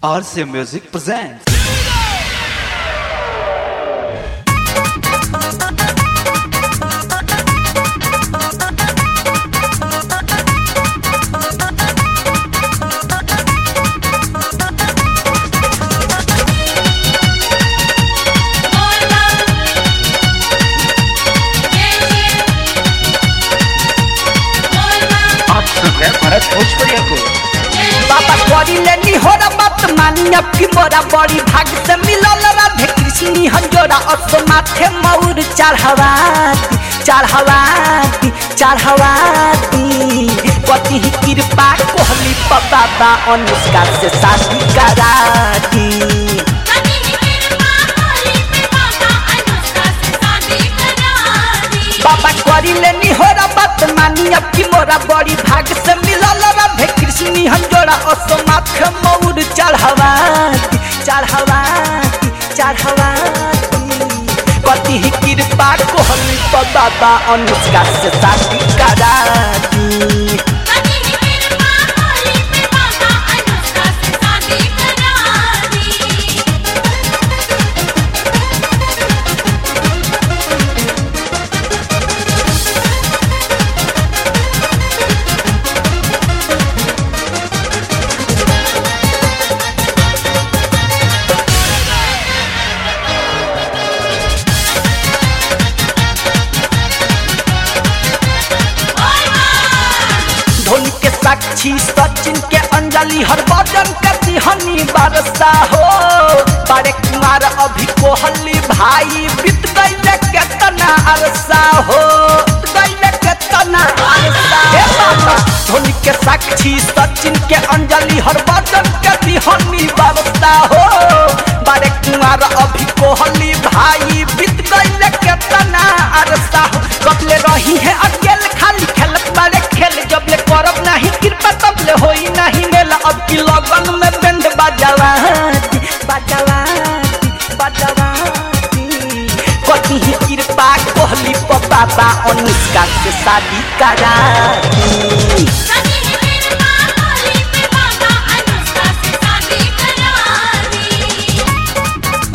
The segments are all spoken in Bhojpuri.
RCA Music presents. आप सुन रहे हैं भरत भोजपुरिया को बाबा करी लेनी हो बात मानी अब की मोरा बड़ी भाग से मिलल राधे कृष्णी हंजोरा असो माथे मौर चढ़वाती चढ़वाती चढ़वाती पति ही कृपा कोहली पर बाबा अनुष्का से शादी कराती कभी कृपा होली पे बाबा अनुष्का से शादी करा दी बाबा करी लेनी हो बात मानी अब की मोरा बड़ी भाग से मिलल राधे कृष्णी हंजोरा असो माथे मौर चढ़वाती चढ़वाती चढ़वाती पति ही कृपा कोहली पर बाबा अनुष्का से शादी कराती कभी कृपा होली पे बाबा अनुष्का से शादी करा दी धोनी के साक्षी सचिन के अंजलि हर बदन के दिहनी बरसा हो बड़े कुमार अभी कोहली भाई बीत गई केतना अरसा हो गई केतना अरसा हे बाबा धोनी के साक्षी सचिन के अंजलि हर बदन के दिहनी बरसा हो बड़े कुमार अभी कोहली भाई बीत गई केतना अरसा हो कबले रही है अकेले खाली खेलत बारे खेल जब ले करब नहीं कृपा तब ले होई नहीं मेला अब की लगन में बैंड बजावाती बजावाती बजावाती कति ही कृपा कोहली पर बाबा अनुष्का से शादी कराती कभी कृपा होली पे बाबा अनुष्का से शादी करा दी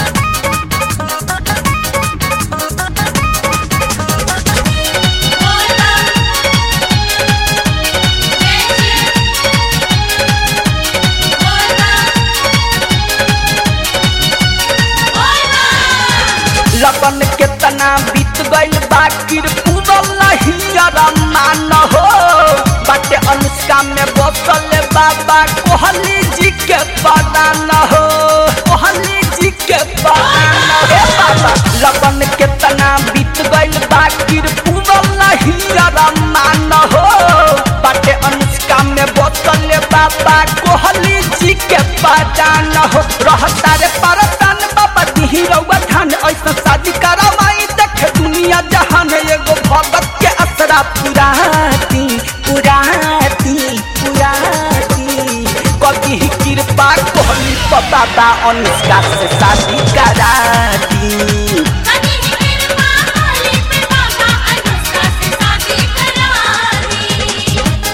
लगन केतना बीत गइल बाकी पूरल नहीं मान हो बाटे अनुष्का में बसल बाबा कोहली जी के पदान हो कोहली जी के पदान हे बाबा लगन केतना बीत गइल बाकी पूरल नहीं मान हो बाटे अनुष्का में बसल बाबा कोहली जी के पदान हो रहता रे परदान बाबा दिही रउआ धान ऐसा शादी करावाई देखे दुनिया जहान एगो भगत के असरा पुराती पुराती पुराती कभी ही कृपा कोहली पर बाबा अनुष्का से शादी कराती कभी कृपा होली पे बाबा अनुष्का से शादी करा दी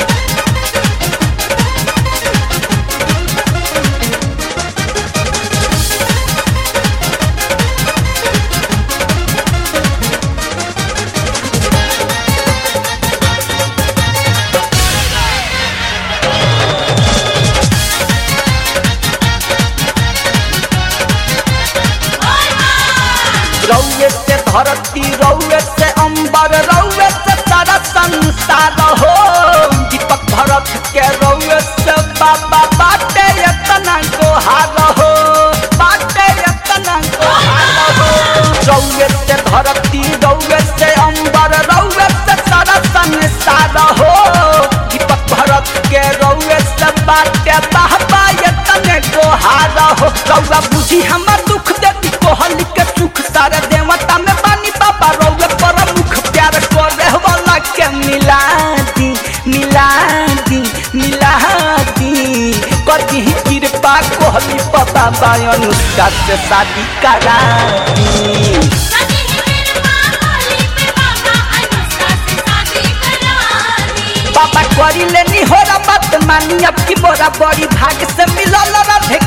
रौए से धरती रौए से अंबर रौए से सारा संसार हो दीपक भरत के रौए से बाबा बाटे यतना गोहार हो बाटे यतना गोहार हो रौए से धरती रौए से अंबर रौए से सारा संसार हो दीपक भरत के रौए से बाटे बाबा यतने गोहार हो रौआ बुझी हमर दुख देती कोहली के सुख सारे देवता में बानी बाबा रौए पर मुख प्यार करे वाला के मिला दी मिला दी मिला दी कदी ही कृपा कोहली पर बाबा अनुष्का से शादी करा दी कभी कृपा होली पे बाबा अनुष्का से शादी करा दी बाबा करी लेनी हो बात मानी अब की मोरा बड़ी भाग से मिलल रहे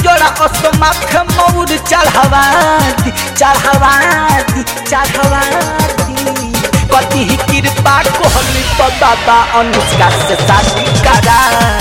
जोड़ा अस माथे मौर चढ़ावा दी चढ़ावा दी चढ़ावा दी कति ही कृपा कोहली तो बाबा अनुष्का से शादी करा